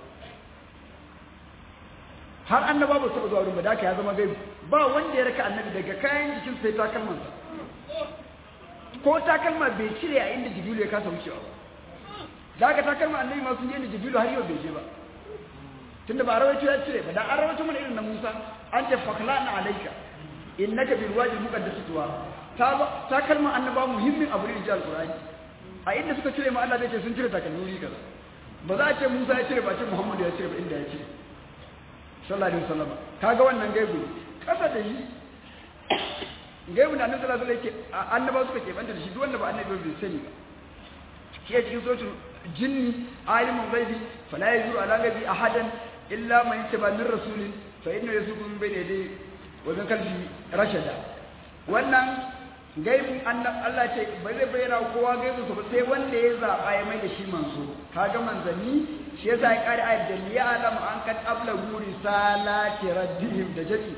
har annaba ba su zuwa wurin ba da ya zama gaibu ba wanda ya raka annabi daga kayan jikin sai takalmansa ko takalma bai cire a inda jibilu ya kasa wucewa ba da aka takalma annabi ma sun je inda jibilu har yau bai je ba tunda ba rawaito ya cire ba da an rawaito mana irin na Musa an ce faklana alayka innaka bil wadi muqaddas tuwa ta takalma annaba muhimmin abu ne da alqur'ani a inda suka cire ma Allah zai ce sun cire takalmi kaza ba za a ce Musa ya cire ba ce Muhammadu ya cire ba inda ya cire sallallahu alaihi wasallam kaga wannan gaibu kasa da yi gaibu da annabi sallallahu alaihi wasallam annaba suka ke banta da shi duk wanda ba annabi bai sani ba shi ya cikin suratul jinni alimul ghaibi fala yazuru ala ghaibi ahadan illa man yattaba min rasulin fa inna yasuku min bayni yadayhi wa min kalbi rashada wannan gaibun Allah ce ba zai bayyana kowa gaibun ba sai wanda ya zaba ya mai da shi manzo kaga manzanni shi yasa ya kare ayat da ya alam an kad ablagu risalati rabbihim da jaki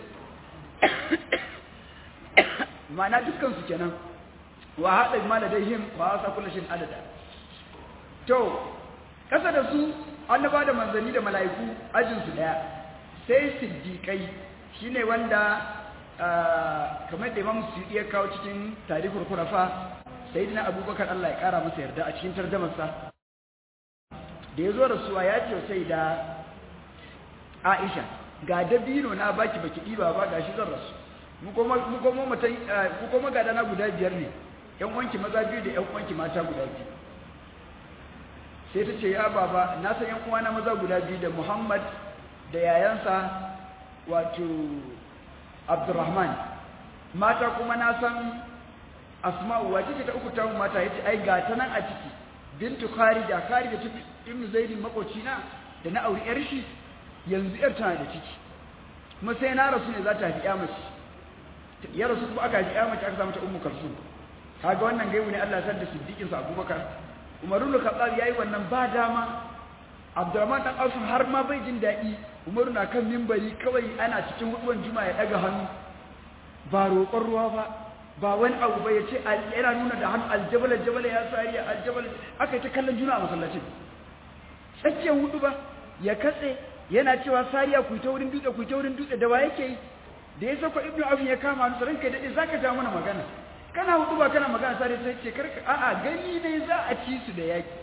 ma'ana dukkan su kenan wa hada ma ladaihim wa asa kullu shin adada to kasa da su annaba da manzanni da mala'iku ajin su daya sai siddiqai shine wanda kamar da Imam Suyuti ya kawo cikin tarihul khulafa sayyidina Abubakar Allah ya kara masa yarda a cikin tarjumarsa da yazo rasuwa ya ce sai da Aisha ga dabino na baki baki diba ba gashi zan rasu mu kuma mu kuma mutai ku kuma ga dana guda biyar ne yan wanki maza biyu da yan wanki mata guda biyu sai ta ce ya baba na san yan uwana maza guda biyu da Muhammad da yayansa wato Abdurrahman mata kuma na san Asma'u wace ce ta uku ta mata yace ai ga ta nan a ciki bintu Kharija Kharija ta Ibn Zaid makoci na da na auri yar shi yanzu yar tana da ciki kuma sai na rasu ne za ta haifi ya mace ya rasu kuma aka haifi ya mace aka samu ta Ummu Kalsum kaga wannan gaibu ne Allah ya san da siddiqin sa Abubakar Umar ibn Khattab yayi wannan ba dama Abdurrahman dan Auf har ma bai jin daɗi Umaru na kan mimbari kawai ana cikin huduwan juma'a ya daga hannu ba roƙon ruwa ba ba wani abu ba ya ce yana nuna da hannu aljabala jabala ya sariya aljabala aka yi ta kallon juna a masallacin tsakiyar hudu ba ya katse yana cewa sariya ku ta wurin dutse ku ta wurin dutse da wa yake yi da ya sako ibnu afin ya kama hannu ranka dade zaka ja mana magana kana hudu ba kana magana sariya sai ce karka a'a gani ne za a ci su da yaki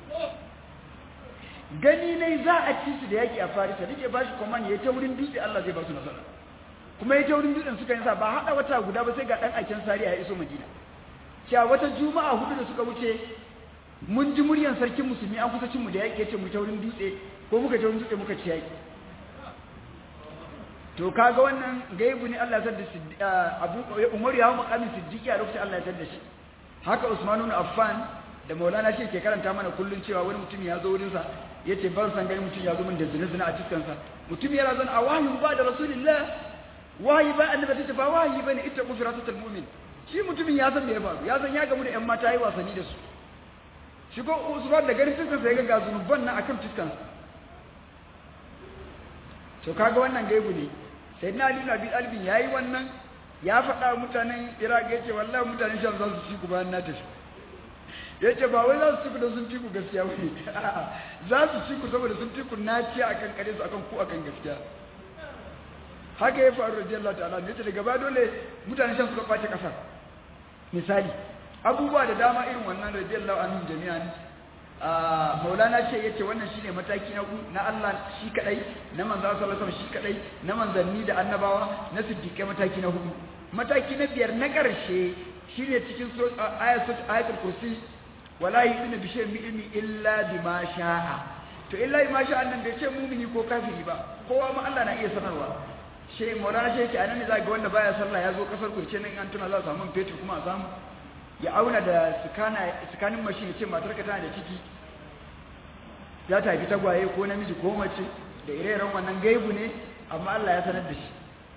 gani ne za a ci su da yaki a farisa dake ba shi command ya ta wurin dutse Allah zai ba su nasara kuma ya ta wurin dutsen suka yi sa ba hada wata guda ba sai ga dan aikin sariya ya iso madina cewa wata juma'a hudu da suka wuce mun ji muryan sarkin musulmi an kusa cin mu da yaki yace mu ta wurin dutse ko muka ta wurin dutse muka ci yaki to kaga wannan gaibu ne Allah ya da Abu Umar ya hawo makamin siddiqi a lokacin Allah ya tada shi haka Usman ibn Affan da Maulana shi ke karanta mana kullun cewa wani mutum ya zo wurin sa yace ban san gani mutum ya zo min da zina zina a cikin sa mutum ya razan a wahyi ba da rasulullah wahyi ba annabi ta ba wahyi bane ita kufratul mu'min shi mutumin ya san me ya faru ya san ya gamu da ƴan mata yi wasanni da su shi ko Usman da garin cikin sa ya ga zunuban nan akan cikin sa to kaga wannan gaibu ne sai na Ali Abi Talib yayi wannan ya faɗa mutanen Iraq yace wallahi mutanen Sham za su ci ku bayan na tafi yace ba wai za su ci ku da sun ci ku gaskiya bane za su ci ku saboda sun ci ku naci akan kare su akan ku akan gaskiya haka ya faru radiyallahu ta'ala ne yace daga ba dole mutanen Sham suka kwace kasar misali abubuwa da dama irin wannan radiyallahu anhum jami'an maulana ce yace wannan shine mataki na na Allah shi kadai na manzo sallallahu alaihi shi kadai na manzanni da annabawa na siddiqai mataki na hudu mataki na biyar na karshe shine cikin ayatul ayatul kursi wala yu'minu bi shay'in min ilmi illa bima sha'a to illa bima sha'a nan bai ce mumini ko kafiri ba kowa ma Allah na iya sanarwa she maulana she yake anan ne za ga wanda baya sallah ya zo kasar kurce nan an tuna za a samu fetur kuma a samu ya auna da tsakanin mashi ya ce matarka tana da ciki ya tafi tagwaye ko namiji ko mace da ire-iren wannan gaibu ne amma Allah ya sanar da shi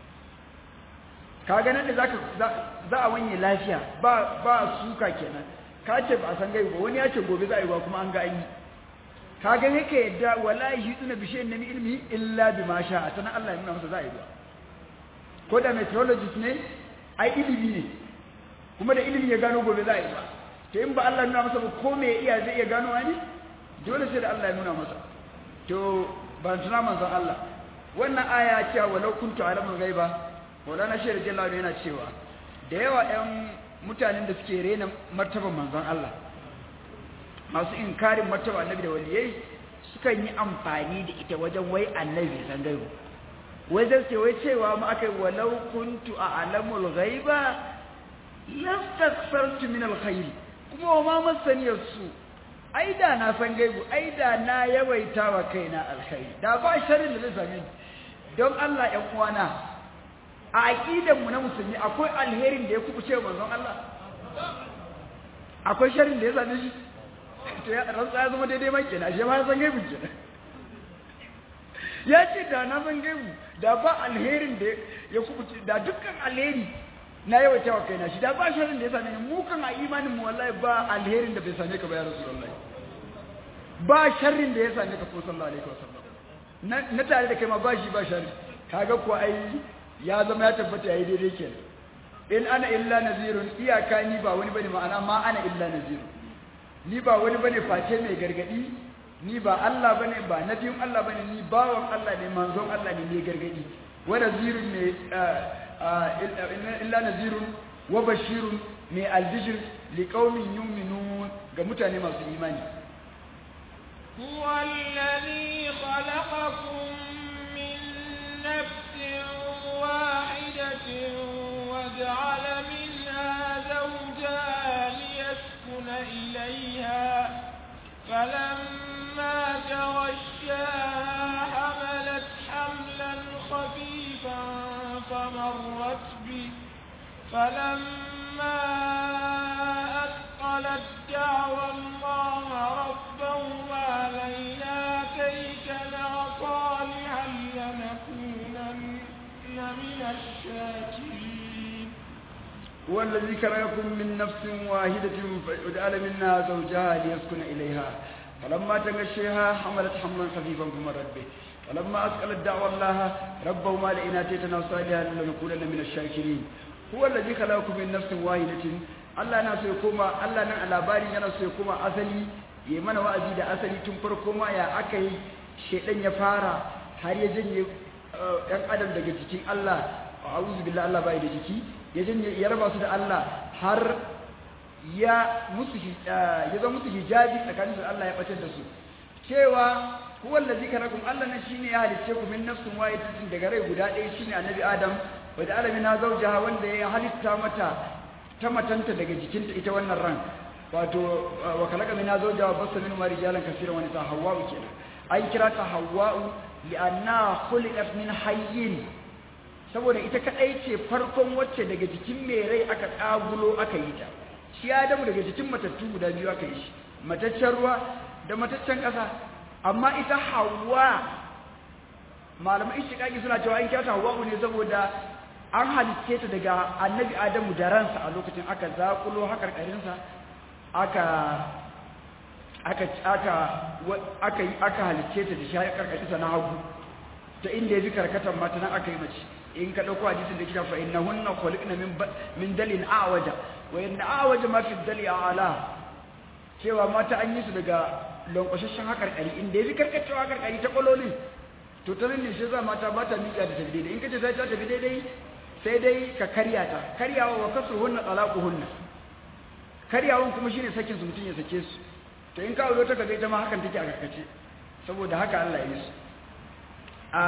ka ganin da za a wanye lafiya ba ba suka kenan ka ce ba a san gaibu ba wani ya ce gobe za a yi ba kuma an ga an yi ka ga yake yadda wallahi shi tuna bishiyar nemi ilmi illa bi ma sha a sanar Allah ya nuna masa za a yi ba ko da meteorologist ne ai ilimi ne kuma da ilimi ya gano gobe za a yi ba to in ba Allah nuna masa ba ko me iya zai iya gano wani dole sai da Allah ya nuna masa to ban tuna manzon Allah wannan aya cewa walau kuntu alamul ghaiba Maulana Shehu Jallahu yana cewa da yawa ƴan mutanen da suke rena martaban manzon Allah masu inkarin martaba annabi da waliyai sukan yi amfani da ita wajen wai annabi san gaibu wai zai ce wai cewa ma aka yi walau kuntu a alamul ghaiba lastaksartu min alkhairi kuma wa ma masaniyar su ai da na san gaibu ai da na yawaita wa kaina alkhairi da ba sharrin da zai same ni don Allah ƴan uwana a aqidan mu na musulmi akwai alherin da ya kubuce manzon Allah akwai sharrin da ya same shi to ya rantsa ya zama daidai mai kenan shi ma san gaibu kenan ya ce da na san gaibu da ba alherin da ya kubuce da dukkan alheri na yawaita wa kaina shi da ba sharrin da ya same ni mu kan a imanin mu wallahi ba alherin da bai same ka ba ya rasulullahi ba sharrin da ya same ka ko sallallahu alaihi wasallam na tare da kai ma ba shi ba sharri kaga ko ai ya zama ya tabbata yayi daidai kenan in ana illa nazirun iyaka ni ba wani bane ma'ana ma ana illa nazirun ni ba wani bane face mai gargadi ni ba Allah bane ba nabiyin Allah bane ni bawan Allah ne manzon Allah ne mai gargadi wa nazirun ne illa nazirun wa bashirun mai albishir liqaumin yu'minun ga mutane masu imani هو الذي خلقكم من نفس واحدة وجعل منها زوجها ليسكن إليها فلما تغشاها حملت حملا خفيفا فمرت به فلما أثقلت دعوى الله ربهما لئن آتيتنا صالحا لنكونن من الشاكرين هو الذي خلقكم من نفس واحدة وجعل منها زوجها ليسكن إليها فلما تغشيها حملت حملا خفيفا فمرت به فلما أثقلت دعوى الله ربهما لئن آتيتنا صالحا لنكونن من الشاكرين هو الذي خلقكم من نفس واحدة Allah na so ya koma Allah nan a labarin yana so ya koma asali ya mana wa'azi da asali tun farko ma ya aka yi shedan ya fara har ya janye ɗan adam daga jikin Allah a'udhu billahi Allah bai da jiki ya janye ya raba su da Allah har ya musu ya zama musu hijabi tsakanin su Allah ya batar da su cewa huwa allazi karakum Allah nan shine ya halicce ku min nafsin wahidatin daga rai guda ɗaya shine annabi Adam wa da alamina zawjaha wanda ya halitta mata ta matanta daga jikinta ita wannan ran wato wa kalaka min zawja wa basta min marijalan kaseeran wa nisa hawwa'u kenan an kira ta hawwa'u li'anna khuliqat min hayyin saboda ita kadai ce farkon wacce daga jikin mai rai aka kagulo aka yi ta shi Adamu daga jikin matattu guda biyu aka yi shi mataccen ruwa da mataccen ƙasa amma ita Hawwa malaman ishtiqaqi suna cewa an kira ta Hawwa'u ne saboda an halicce ta daga annabi adamu da ransa a lokacin aka zakulo hakarkarinsa aka aka aka aka aka halicce ta da shi hakarkarinsa na hagu ta inda yafi karkatan mata nan aka yi mace in ka dauko hadisin da kika fa innahunna khuliqna min min dalin a'waja wa inna a'waja ma fi dali a'la cewa mata an yi su daga lankwashashen hakarkari inda yafi karkacewa hakarkari ta kololin to ta ne shi za mata ba ta miƙa da tafi daidai in kace sai ta tafi daidai sai dai ka karya ta karyawa wa kasu hunna talaku hunna karyawan kuma shine sakin su mutun ya sake su to in ka aure ta kaga ita ma hakan take a karkace saboda haka Allah ya yi su a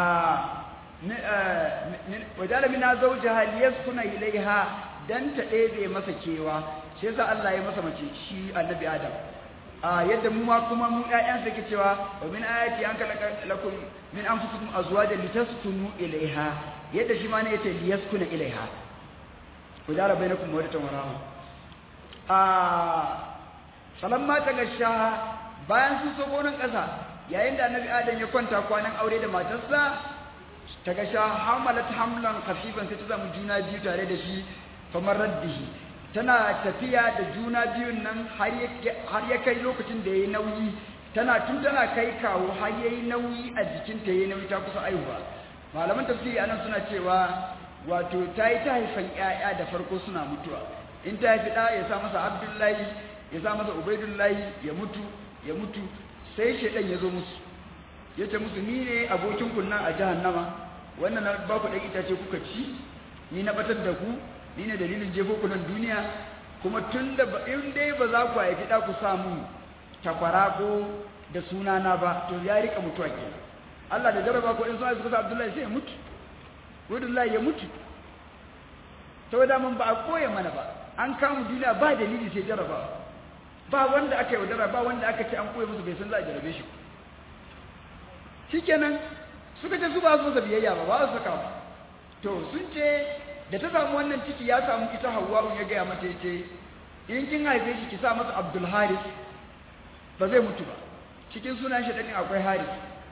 wajala mina zawjaha liyaskuna ilaiha dan ta ɗebe masa kewa shi yasa Allah ya masa mace shi annabi Adam a yadda mu ma kuma mu ƴaƴan ke cewa wa min ayati an kalaka lakum min anfusikum azwajan litaskunu ilaiha yadda shi ma ne yace liyaskuna ilaiha ku dara bainakum mawaddatan wa rahma a falamma tagasha bayan sun so gonan kasa yayin da annabi adam ya kwanta kwanan aure da matarsa tagasha hamalat hamlan khafifan sai ta zama juna biyu tare da shi famar raddihi tana tafiya da juna biyun nan har ya kai lokacin da yayi nauyi tana tun tana kai kawo har yayi nauyi a jikinta yayi nauyi ta kusa aihuwa malaman tafsiri anan suna cewa wato ta yi ta haifan ƴaƴa da farko suna mutuwa in ta haifi ɗa ya sa masa abdullahi ya sa masa ubaidullahi ya mutu ya mutu sai shaidan ya zo musu ya ce musu ni ne abokin kunnan a jahannama wannan na ba ku ɗan itace kuka ci ni na batar da ku ni ne dalilin jefo ku nan duniya kuma tun da in dai ba za ku haifi ɗa ku samu takwara ko da sunana ba to ya rika mutuwa kenan Allah da jaraba ko in sun haifi kusa Abdullahi sai ya mutu Abdullahi ya mutu saboda mun ba a koya mana ba an kama duniya ba dalili sai jaraba ba wanda aka yaudara ba wanda aka ce an koya musu bai san za a jarabe shi shikenan suka ce su ba su masa biyayya ba ba su saka ba to sun ce da ta samu wannan ciki ya samu ita Hawwa'u ya gaya mata yace in kin haife shi ki sa masa Abdul Haris ba zai mutu ba cikin sunan shi din akwai Haris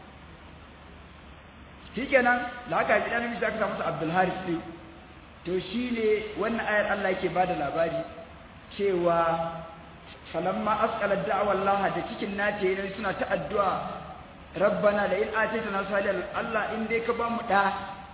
shikenan da aka haifi dan namiji aka sa masa Abdul Haris din to shine wannan ayar Allah yake bada labari cewa falamma asqala da'wa Allah da cikin nace ne suna ta addu'a rabbana la in ataytana salihan Allah in dai ka ba mu da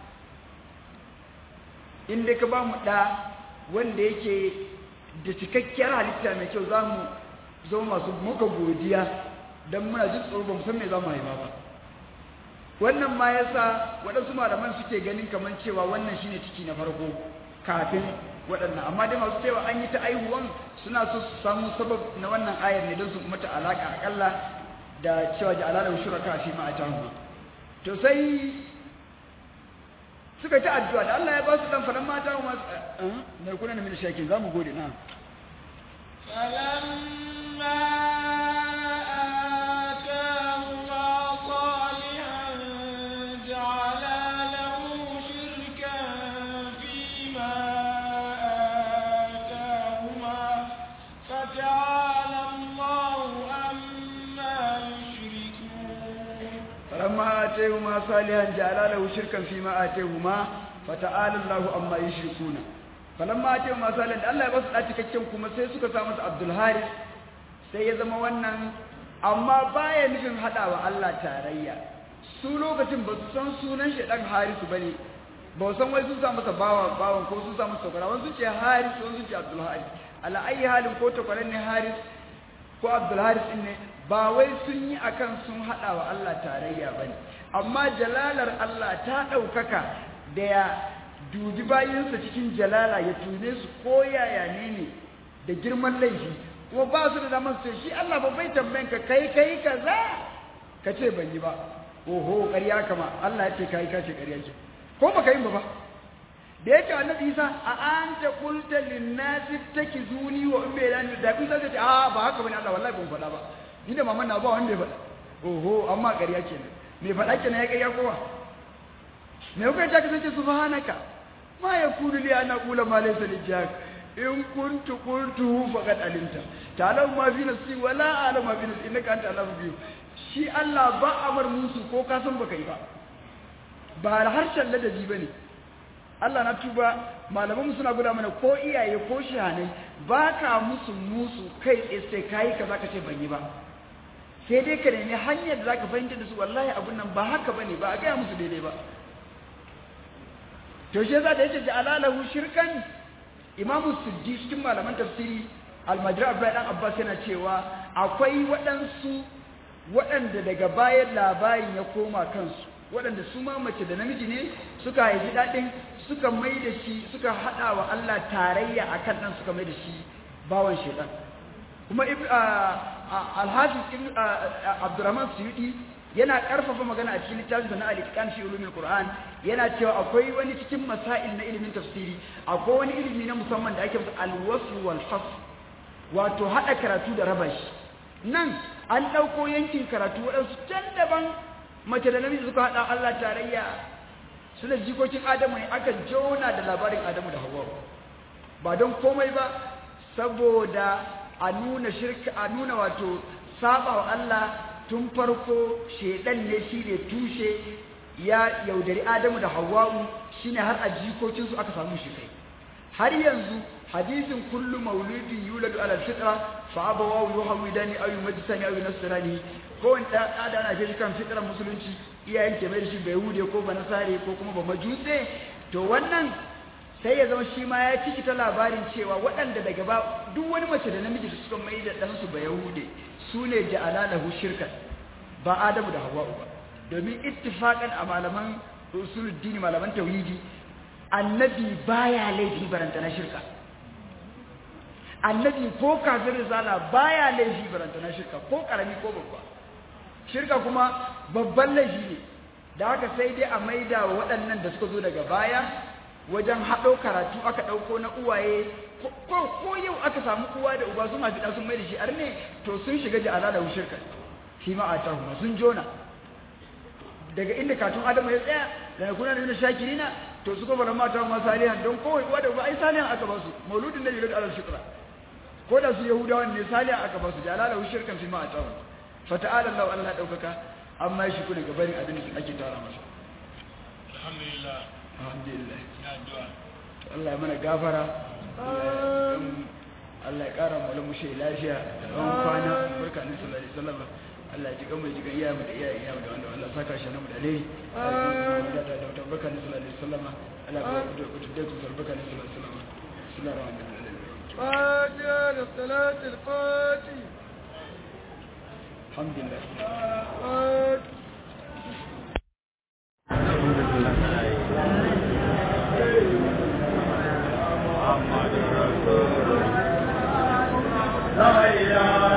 in dai ka ba mu da wanda yake da cikakkiyar halitta mai kyau zamu zo masu muka godiya dan muna jin tsoro ba mu san me zamu haifa ba wannan ma yasa waɗansu malaman suke ganin kamar cewa wannan shine ciki na farko kafin waɗannan amma dai masu cewa an yi ta aihuwan suna so su samu sabab na wannan ayar ne don su mata alaka akalla da cewa ji alalar shuraka fi ma atahu to sai suka ta addu'a da Allah ya ba su dan faran mata ma na kuna na min shakin zamu gode na falamma فلما آتيهما صالحا جعل له شركا فيما آتيهما فتعالى الله عما يشركون فلما آتيهما صالحا Allah ya basu da cikakken kuma sai suka samu su Abdul Haris sai ya zama wannan amma baya nufin hadawa Allah tarayya su lokacin ba su san sunan shi dan Harisu bane ba san wai sun sa masa bawa bawan ko sun sa masa takwara wani sun ce Haris wani sun ce Abdul Haris ala ayi halin ko takwaran ne Haris ko Abdul Haris din ne ba wai sun yi akan sun haɗa wa Allah tarayya ba ne amma jalalar Allah ta ɗaukaka da ya dubi bayansa cikin jalala ya tune su ko yaya ne ne da girman laifi kuma ba su da damar su shi Allah ba bai tambayin ka kai kai kaza ka ce ban yi ba oho ƙarya kama Allah ya ce kai ka ce ƙarya ce ko baka yin ba ba da yake annabi Isa a anta qulta lin-nasi takizuni wa ummi lan da Isa ta ce a ba haka bane Allah wallahi ban faɗa ba ni da maman na ba wanda ya faɗa oho amma ƙarya kenan me faɗa kenan ya ƙarya kowa me kuka ta kasance subhanaka ma yakunu li an aqula ma laysa li jak in kuntu qultuhu faqad alimta ta'lamu ma fi nafsi wa la a'lamu ma fi nafsi innaka anta alamu biyu shi Allah ba amar musu ko ka san baka yi ba ba harshen ladabi bane Allah na tuba malaman suna guda mana ko iyaye ko shahanai ba ka musu musu kai tsaye sai kayi kaza ka ce ban yi ba sai dai ka nemi hanyar da zaka fahimta da su wallahi abun nan ba haka bane ba a gaya musu daidai ba to shi yasa da yake ji alalahu shirkan imamu suddi cikin malaman tafsiri almajri abdullahi dan abbas yana cewa akwai waɗansu waɗanda daga bayan labarin ya koma kansu waɗanda su ma mace da namiji ne suka haifi daɗin suka mai da shi suka haɗa wa Allah tarayya a kan ɗan suka mai da shi bawan shaiɗan kuma alhafiz abdurrahman suyudi yana ƙarfafa magana a cikin littafin na al-itqan fi ulumil qur'an yana cewa akwai wani cikin masail na ilimin tafsiri akwai wani ilimi na musamman da ake masa al-wasl wal fasl wato haɗa karatu da raba shi nan an ɗauko yankin karatu waɗansu can daban mace da namiji suka haɗa Allah tarayya suna jikokin adamu ne aka jona da labarin adamu da hawa ba don komai ba saboda a nuna shirka a nuna wato saba wa Allah tun farko shedan ne shi ne tushe ya yaudari adamu da hawa'u shine har a jikokinsu aka samu shi kai har yanzu hadisin kullu mauludin yuladu ala fitra fa abawahu yuhawidani aw yumajjisani aw yunasirani ko wanda da ana shi kan fitrar musulunci iyayen ke mai da shi bai hude ko ba nasare ko kuma ba majuse to wannan sai ya zama shi ma ya ciki ta labarin cewa waɗanda daga ba duk wani mace da namiji da suka mai da ɗansu ba yahude su ne ja'alalahu shirkan ba adamu da hawa'u ba domin ittifaqan a malaman usuluddin malaman tauhidi annabi baya laifi baranta na shirka annabi ko kafin risala baya laifi baranta na shirka ko karami ko babba shirka kuma babban laifi ne da haka sai dai a maida wa waɗannan da suka zo daga baya wajen haɗo karatu aka ɗauko na uwaye ko ko yau aka samu uwa da uba sun hafi sun mai da shi ar ne to sun shiga ji ala da shirka shi ma a tahu sun jona daga inda katun adamu ya tsaya da kuna da shakirina to su kuma mata ma salihan don kowai uwa da uba ai salihan aka ba su mauludin da yulad alal shukra ko da su yahudawan ne salihan aka ba su jalala hu shirkan fi ma atahu fa ta'ala Allah Allah daukaka amma shi kuna gabarin abin da ake tara masa alhamdulillah alhamdulillah ya addu'a Allah ya mana gafara Allah ya kara mu lamu shi lafiya da tsawon kwana barka ne sallallahu alaihi wasallam Allah ya ji gamai ji iya mu da iya iya da wanda Allah saka shi na mu da alheri da da da barka ne sallallahu alaihi wasallam Allah ya ku ku da ku barka ne sallallahu alaihi wasallam bismillahir rahmanir rahim فاتحة للصلاة الفاتحة alhamdulillah فاتحة la ilaha